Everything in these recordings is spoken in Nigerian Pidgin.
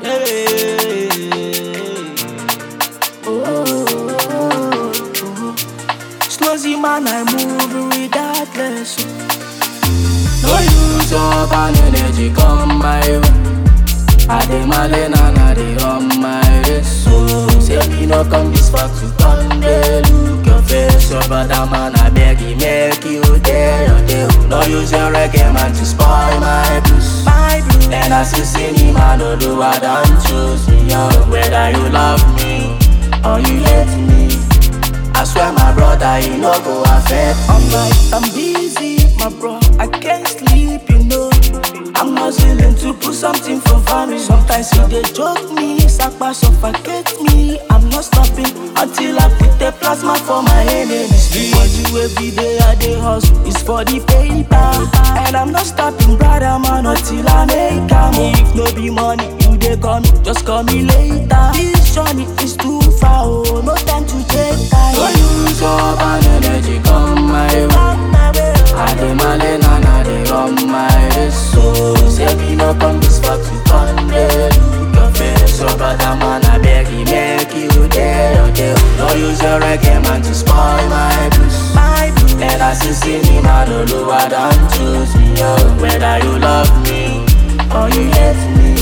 Slowzy man, I move regardless. No use your bad energy, come my way. I dey malen and I dey on my race. So say me no come this far to come dey look your face. Your brother man, I beg you make you day your day. No use your reggae man to spoil my blues. My blue, And as you see me, man, no do I don't choose me. Yo. Whether you love me or you hate me, I swear my brother, you no go affect I'm like, I'm busy, my bro. I can't sleep, you know. I'm hustling to put something for family. Sometimes he they joke me, sakpa suffocate me. I'm not stopping until I put the plasma for my enemies. Because you every day I dey hustle, it's for the paper. And I'm not stopping, brother man, until I make a move. If no be money, you they call me, just call me later. This journey is too far, oh, no time to take time. No use your bad energy, come my way. I dey malen and I dey run my race. So say me no come this far to come dey look your face. So brother man, I beg you make you day your day. No use your reggae man to spoil my blues. My blue, And as you see me, man, no do I don't choose me. Yo. Whether you love me or you hate me,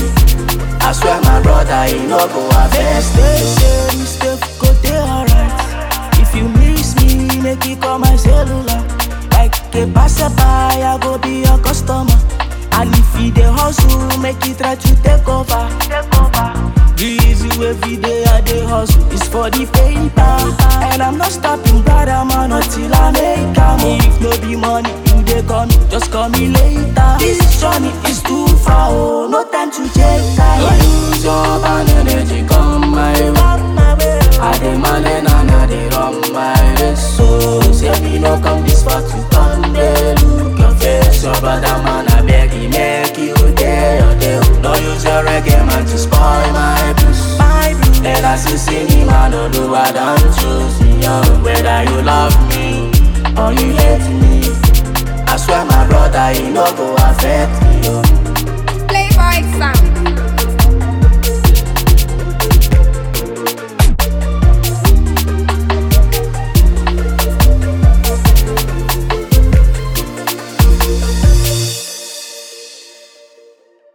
I swear my brother, you no go affect They me. say mistake go dey alright. If you miss me, make you call my cellular. Like a passerby, I go be your customer. And if you dey hustle, make you try to take over. Take over. Busy every day I dey hustle, it's for the paper. And I'm not stopping, brother man, until I make a move. If no be money, you dey call me, just call me later. This journey is too far, oh, no time to take No time. use your bad energy, come my way. On my way. I dey malen and I dey run my race. So say me no come this far to come dey look your face. Your brother man, I beg you make you day your day. No use your reggae man to spoil my blues. My blue, And as you see me, man, no do I don't choose me. Yo. Whether you love me or you hate me, I swear my brother, you no go affect me. Yo. Playboy sound.